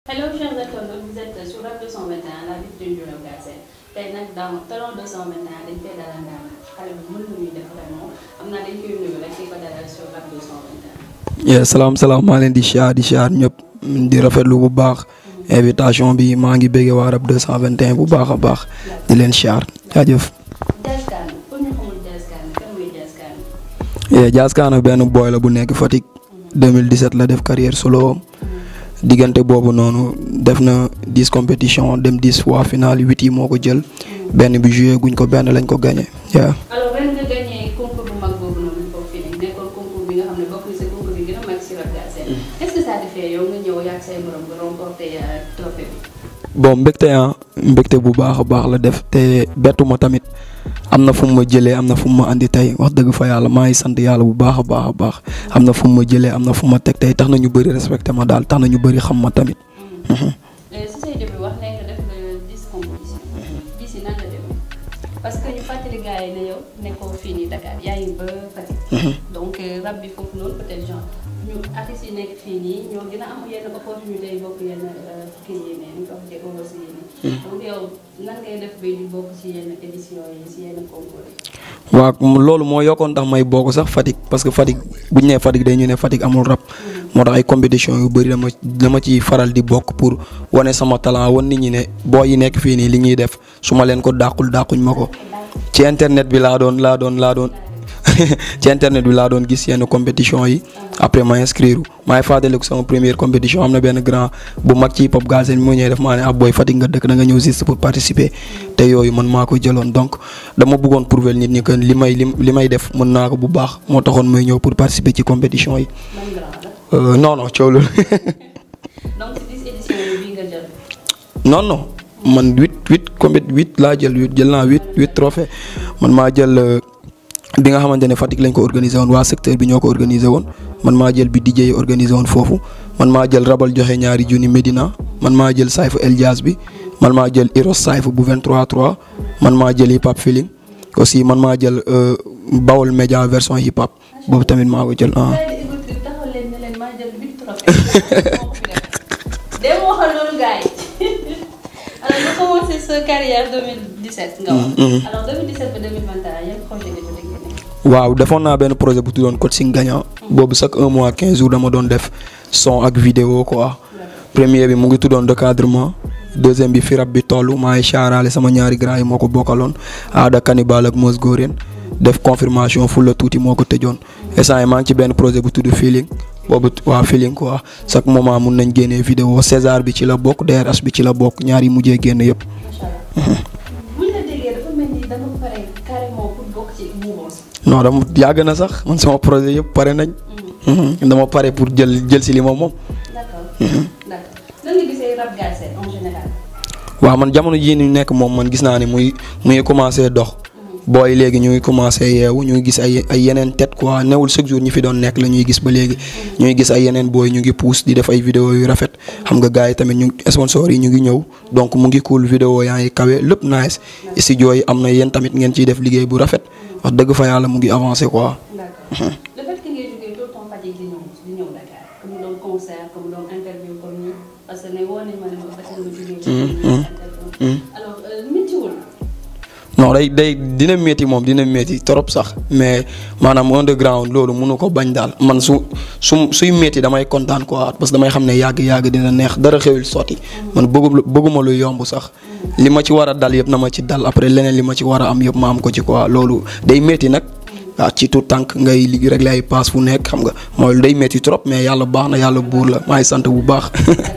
Hello chers internautes, vous êtes sur Rap 221 la vitrine du Rap Galsen tey nag dans Talon 221 dañ koy dalal ndaanaan xale bu mën lu muy def vraiment am naa dañ koy nuyu rek di ko dalal sur Rap 221. yeah salaam salaam maa leen di siyaar di siyaar ñëpp di rafetlu bu baax invitation bi maa ngi bëggee waa Rap 221 bu baax a baax di leen siyaar jaajëf. Jazz Kane pour ñu xamul Jazz Kane kan mooy Jazz Kane. yeah Jazz Kane benn boy la bu nekk Fatick 2017 la def carrière solo diggante boobu noonu def na dix compétition dem dix fois finale huit yi moo ko jël benn bi joué guñ ko benn lañ ko gagné yeah. alors ren nga gagné concours bu mag boobu noonu foofu fii nii nekkoon concours bi nga xam ne bokk na si concours bi gën a mag si Rap Galsen est-ce que ça te fait yow nga ñëw yàgg say morom nga remporté trophée bi. bon mbégte ah mbégte bu baax a baax la def te bettu ma tamit am na fu mu ma jëlee am na fu mu ma andi tey wax dëgg fa yàlla maa ngi sant yàlla bu baax a baax a baax am na fu mu ma jëlee am na fu ma teg tey tax na ñu bëri respecté ma daal tax na ñu bëri xam ma tamit. si say début wax nañ nga def nga dix compétition dix yi nan la demee parce que ñu fàttali gars yi ne yow nekkoo fii nii Dakar yaa ngi ba Fatick. donc rab bi foofu noonu peut-être genre ñu artistes yi nekk fii nii ñoo gën a am yenn opportunité yi bokk yenn kii yi ne ñu ko waxee aussi yi nii. donc yow nan ngay def bay di bokk ci yenn édition yi ci yenn concours yi. waaw loolu moo yokkoon tax may bokk sax Fatick parce que Fatick bu ñu nee Fatick day ñu ne Fatick amul rap moo tax ay compétition yu bëri dama dama ci faral di bokk pour wane sama talent wan nit ñi ne boo yi nekk fii nii li ñuy def su ma leen ko dàqul dàquñ ma ko ci internet bi laa doon laa doon laa doon ci internet bi laa doon gis yenn compétition yi après ma inscrire maa ngi fàttaliku sama première compétition am na benn grand bu mag ci hip hop Galsen bi mu ñëwee def maa ne ah booy Fatick nga dëkk da nga ñëw juste pour participer te yooyu man maa ko jëloon donc dama bëggoon prouver nit ñi que li may li may def mën naa ko bu baax moo taxoon may ñëw pour participer ci compétition yi. man grand la. non non coow loolu donc ci dix éditions yi bii nga jël. non non man huit huit compét huit laa jël huit jël naa huit huit trophée man maa jël. bi nga xamante ne Fatick lañ ko organisé woon waa secteur bi ñoo ko organisé woon man maa jël bi DJ yi organisé woon foofu man maa jël rabal joxe ñaari junni Medina man maa jël sayfu El Diaz bi man maa jël Iros sayfu bu 23 3 man maa jël hip hop feeling aussi man maa jël Bawol Média version hip hop boobu tamit maa ko jël ah. taxaw leen ne leen maa jël huit trophées dem waxal loolu gars yi alors nga commencé sa carrière 2017 nga wax. alors 2017 ba 2021 yan projet nga jot a génne. waaw defoon naa benn projet bu tuddoon coaching gagnant boobu chaque un mois quinze jours dama doon def son ak vidéo quoi premier bi mu ngi tuddoon recadrement deuxième bi fi rab bi toll maa ngi chaaraale sama ñaari grand yi moo ko bokkaloon aada cannibal ak mos góoreen def confirmation fu la tuuti moo ko tëjoon instant yi maa ngi ci benn projet bu tudd feeling boobu waa feeling quoi chaque moment mun nañ génnee vidéo César bi ci la bokk DRH bi ci la bokk ñaari mujjee génn yëpp. macha allah buñ la déggee dafa mel ni dama pare carrément pour bokk ci mouvance. non dama yàgg na sax man sama projet yëpp pare nañ. dama pare pour jël jël si li ma moom. d'accord d'accord nan nga gisee Rap Galsen en général. waaw man jamono jii ñu nekk moom man gis naa ne muy muy commencé dox. booy léegi ñu ngi commencé yeewu ñu ngi gis ay ay yeneen tête quoi newul chaque jour ñi fi doon nekk la ñuy gis ba léegi. ñu ngi gis ay yeneen booy ñu ngi pousse di def ay vidéo yu rafet xam nga gars yi tamit ñu sponsor yi ñu ngi ñëw donc mu ngi cool vidéo yaa ngi kawe lépp nice studio yi am na yéen tamit ngeen ciy def liggéey bu rafet wax dëgg fa yàlla mu ngi avancé quoi. d'accord le fait que ngay jógee tout le temps Fatick di ñëw di ñëw Dakar comme doon concert comme doon interview comme ni parce que ne woo nañ ma ne ma Fatick nga jógee ci interview alors méttiwul non day day dina métti moom dina métti trop sax mais maanaam underground loolu mënu ko bañ daal man su su suy métti damay kontaan quoi parce que damay xam ne yàgg yàgg dina neex dara xewil sotti man bëggu bëgguma lu yomb sax li ma ci war a dal yëpp na ma ci dal après leneen li ma ci war a am yëpp ma am ko ci quoi loolu day métti nag waaw ci tout tànk ngay li régler ay paas fu nekk xam nga mooy day métti trop mais yàlla baax na yàlla buur la maa ngi sant bu baax.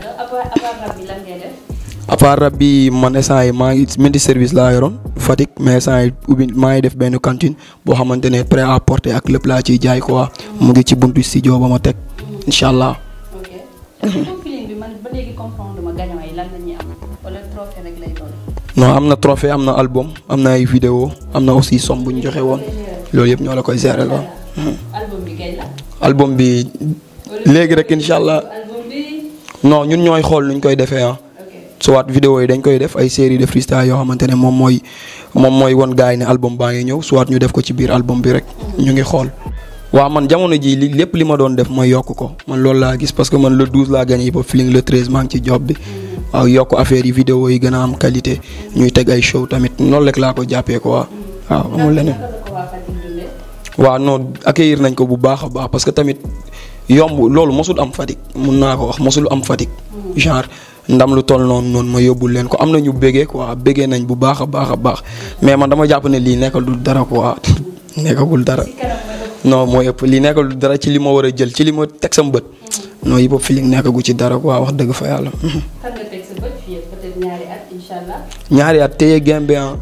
à part rab bi man instant yi maa ngi menti service laa yoroon Fatick mais instant yi ubbi maa ngi def benn cantine boo xamante ne prêt à porter ak lépp laa ciy jaay quoi mu ngi ci buntu studio ba ma teg incha allah. ok feeling bi man ba léegi comprendre ma gagnant yi lan la ñuy am wala trophée rek lay doon. non am na trophée am na album am na ay vidéo am na aussi somme bu ñu joxe woon loolu yëpp ñoo la koy gérer la. album bi kay la. album bi léegi rek incha allah album bi. non ñun ñooy xool nuñ koy defee ah. soit vidéo yi dañ koy def ay série de freestyle yoo xamante ne moom mooy moom mooy won gars yi ne album baa ngi ñëw soit ñu def ko ci biir album bi rek ñu ngi xool. waaw man jamono ji li lépp li ma doon def ma yokk ko man loolu laa gis parce que man le 12 laa gagné hip hop feeling le 13 maa ngi ci job bi waaw yokk affaire yi vidéo yi gën a am qualité ñuy teg ay show tamit noonu rek laa ko jàppee quoi waaw amul leneen. naka la ko waa Fatick dundee. waaw non accueillir nañ ko bu baax a baax parce que tamit yomb loolu mosul am Fatick mun naa ko wax mosul am Fatick. genre ndam lu toll noonu noonu ma yóbbul leen ko am na ñu bëggee quoi bëggee nañ bu baax a baax a baax mais man dama jàpp ne lii nekkal du dara quoi nekkagul dara. ci kanam mooy def non mooy ëpp lii nekkal du dara ci li ma war a jël ci li ma teg sama bët. non hip hop feeling nekkagu ci dara quoi wax dëgg fa yàlla. fan nga teg sa bët fii ak peut-être ñaari at incha allah. ñaari at téye game bi ah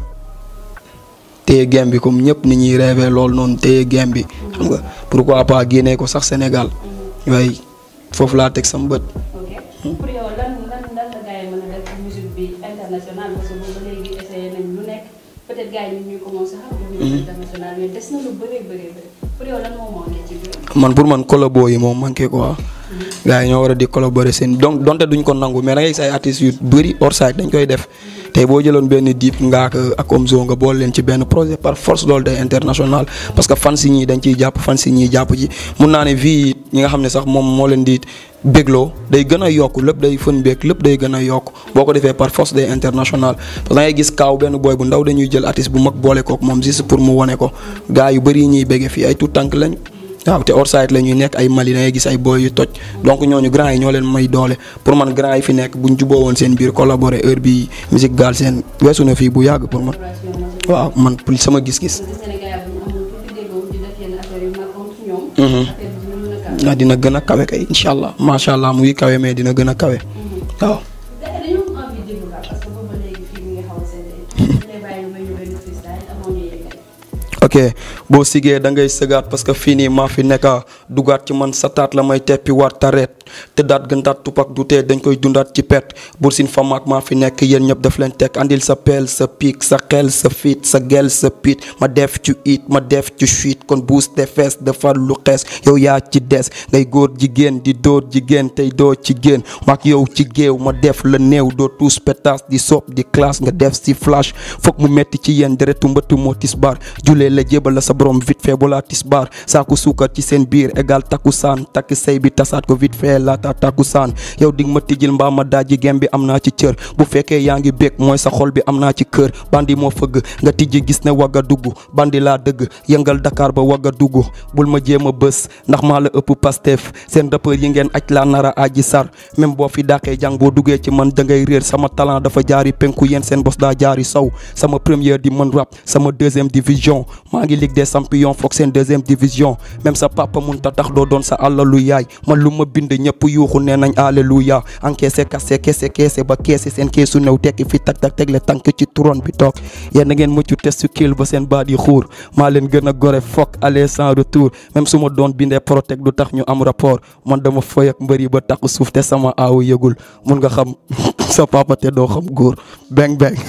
téye game bi comme ñëpp ni ñuy rêvé loolu noonu téye game bi xam nga pourquoi pas génnee ko sax Sénégal waaye foofu laa teg sama bët. ok pour yow lan lan lan la gars yi mën a def musique bi international parce que boobu ba léegi essayé nañ lu nekk peut-être gars yi ñu ngi commencé xam. musique international mais des na lu bëree bëree bëri pour yow lan moo manqué ci biir. man pour man collabo yi moom manqué quoi. gars yi ñoo war a di collaborer seen donc donte duñ ko nangu mais da ngay gis ay artistes yu bëri hors site dañ koy def tey boo jëloon benn Dip Ngaaka ak Omzo nga boole leen ci benn projet par force loolu day international parce que fan si ñii dañ ciy jàpp fan si ñii jàpp ci mun naa ne vie ñi nga xam ne sax moom moo leen di bégloo day gën a yokk lépp day fën beeg lépp day gën a yokk boo ko defee par force day international parce que da ngay gis kaaw benn boy bu ndaw dañuy jël artiste bu mag boole kook moom juste pour mu wane ko gars yu bëri ñuy béggee fii ay tout tànk lañ waaw te hors site la ñuy nekk ay Mali da ngay gis ay boy yu toj donc ñooñu grand yi ñoo leen may doole pour man grand yi fi nekk buñ juboo woon seen biir collaborer heure bi musique gaal seen weesu na fii bu yàgg pour man waaw man pour sama gis-gis. gis Sénégal bu ñu amul tuuti déggoo di def yenn affaire yu mag contre ñoom. affaire bi dina mën a kaw. ah dina gën a kawe kay incha allah macha allah mu ngi kawe mais dina gën a kawe waaw. gars yi dañoo am envie de déglu rap parce que boobu ba léegi fii mi ngi xaw a seetlee. ñu lay bàyyi may ñu benn freestyle amoon ñu yeggali. ok boo sigee da ngay sëgaat parce que fii nii maa fi nekka dugaat ci man sa taat la may teppi war tareet te daat gën daat tupak du tee dañ koy dundaat ci pet bur sin fa maak maa fi nekk yéen ñëpp daf leen teg andil sa peel sa piik sa xel sa fiit sa gel sa piit ma def ci it ma def ci suite kon buus te fees defar lu xees yow yaa ci des ngay góor jigéen di dóor jigéen tey doo ci génn maak yow ci géew ma def la néew doo tuus pétas di sopp di classe nga def si flash foog mu metti ci yéen deretu mbëtt moo tisbaar julee la jébal la sa borom vite fait balaa tisbaar saaku suukar ci seen biir égal takku saan takk say bi tasaat ko vite fait laata takku saan yow dig ma tijjil mbaa ma daaji gem bi am naa ci cër bu fekkee yaa ngi bég mooy sa xol bi am naa ci kër bandi moo fëgg nga tijji gis ne wagga dugg bandi laa dëgg yëngal Dakar ba wagga dugg bul ma jéem a bës ndax maa la ëpp Pastef seen rappeur yi ngeen aj laa nara aji sar même boo fi dàqee jàng boo duggee ci man da ngay réer sama talent dafa jaari penku yéen seen bos daa jaari sow sama première di mën rap sama deuxième division maa ngi ligue des champions foog seen deuxième division même sa papa mun ta tax doo doon sa àllalu yaay man lu ma bind ñëpp yuuxu nee nañ alléluia encaissé kase kese kese ba keese seen keesu new tekki fi tak tak tegle tànk ci turon bi toog yéen na ngeen mucc test su kiil ba seen baat yi xuur maa leen gën a gore foog aller sans retour même su ma doon bindee protect du tax ñu am rapport man dama foy ak mbëri ba taxu suuf te sama aawu yëgul mun nga xam sa papa te doo xam góor beng beng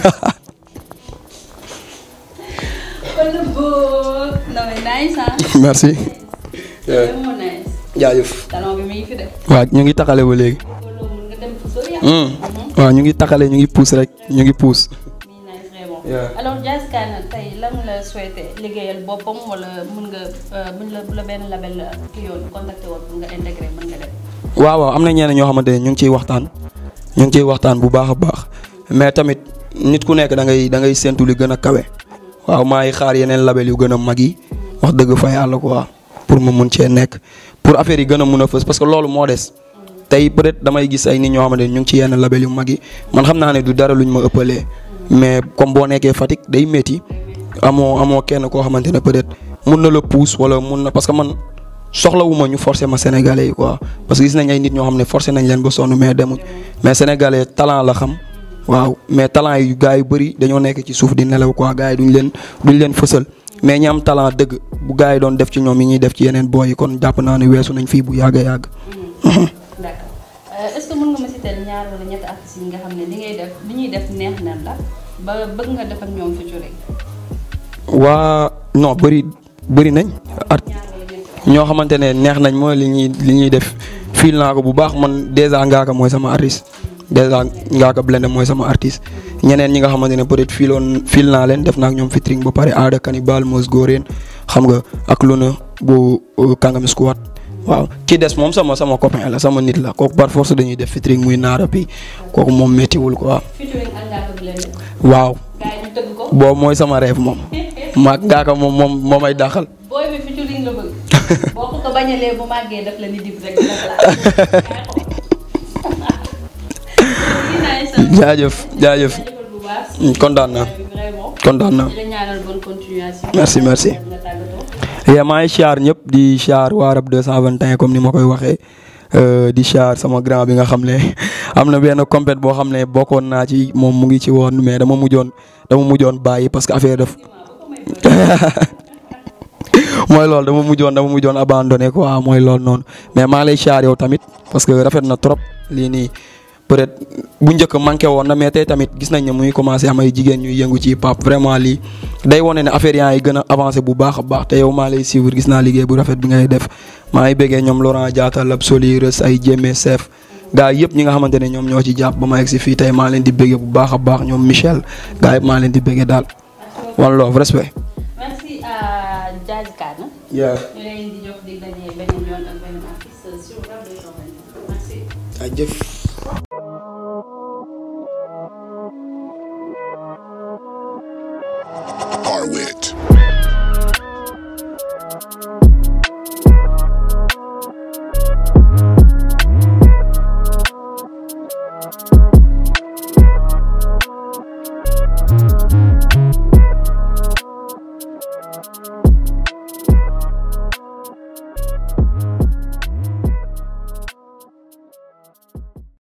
kon la boo non mais nice ah. merci loolu moo nice. jaajëf talon bi mi ngi fi def. waaw ñu ngi taxale ba léegi loolu mun nga dem fu sori ah. waaw ñu ngi taxale ñu ngi puus rek ñu ngi puus mi nice vraiment. Yeah. alors Jazz Kana tey lan la souhaité liggéeyal boppam wala mun nga mun la bu la benn label ki yoon contacté woon pour nga intégré mën nga dem. waaw waaw am na ñeneen ñoo xamante ne ñu ngi ciy waxtaan ñu ngi ciy waxtaan bu baax a baax mais tamit nit ku nekk da ngay da ngay séntu li gën a kawe waaw maa ngi xaar yeneen label yu gën a mag yi wax dëgg fa yàlla quoi pour ma mun cee nekk pour affaire yi gën a mun a fës parce que loolu moo des tey peut-être damay gis ay nit ñoo xamante ne ñu ngi ci yenn label yu mag yi man xam naa ne du dara luñ ma ëppalee mais comme boo nekkee Fatick day métti amoo amoo kenn koo xamante ne peut-être mun na la pousse wala mun na parce que man. soxlawuma ñu forcer ma sénégalais yi quoi parce que gis nañ ay nit ñoo xam ne forcer nañ leen ba sonn mais demuñ mais sénégalais talent la xam waaw mais talent yu gars yu bëri dañoo nekk ci suuf di nelaw quoi gars yi duñ leen duñ leen fësal mais ñi am talent dëgg bu gars yi doon def ci ñoom yi ñuy def ci yeneen boy yi kon jàpp naa ne weesu nañ fii bu yàgg a yàgg. d'accord est-ce que mën nga ma citer ñaar wala ñetti artistes yi nga xam ne li ngay def li ñuy def neex na la ba bëgg nga def ak ñoom featuring. waa non bëri bëri nañ. art ñaar wala ñetti. ñoo xamante ne neex nañ mooy li ñuy li ñuy def fiil naa ko bu baax man dèjà Ngaaka mooy sama artiste dèjà Ngaaka Blindé mooy sama artiste ñeneen ñi nga xamante ne peut-être fiiloon fiil naa leen def naa ak ñoom featuring ba pare aada Kanibal Mos Góoreen xam nga ak lu na bu Kangam Squad waaw ki des moom sama sama copain la sama nit la kooku par force dañuy def featuring muy naara bi kooku moom méttiwul quoi featuring ak Ngaaka Blindé waaw gars yi ñu tëgg ko boobu mooy sama rêve moom maag ngaaka moom moom moo may dàqal booy bi featuring la bëgg boo ko ko bañalee bu màggee daf la ni dib rek dina la laaj jaajëf jaajëf bu baax kontaan naa vraiment kontaan naa di la ñaanal bonne continuation Merci, merci. nga tàggatoo yaa maa ngi siyaar ñëpp di siyaar waa Rap 221 comme ni ma koy waxee euh, di siyaar sama grand bi nga xam ne am na benn compét boo xam ne bokkoon naa ci moom mu ngi ci woon mais dama mujjoon dama mujjoon bàyyi parce que affaire def mooy loolu dama mujjoon dama mujjoon abandonné quoi mooy loolu noonu mais maa lay siyaar yow tamit parce que rafet na trop lii nii peut-être bu njëkk manqué woon na mais tey tamit gis nañ ne muy commencé am ay jigéen ñuy yëngu ci pap vraiment lii day wane ne affaire yaa yi gën a avancé bu baax a baax te yow maa lay suivre gis naa liggéey bu rafet bi ngay def maa ngi bëggee ñoom Laurent Diatta Lab Soli Reus ay Jémé Sef gaa yëpp ñi nga xamante ne ñoom ñoo ci jàpp ba ma egg si fii tey maa leen di bëggee bu baax a baax ñoom Michel gaa yëpp maa leen di bëggee daal one love respect. merci à Diadji Kane yaa ñu leen di jox di daje beneen yoon ak beneen artiste sur Rap 221 merci jaajëf.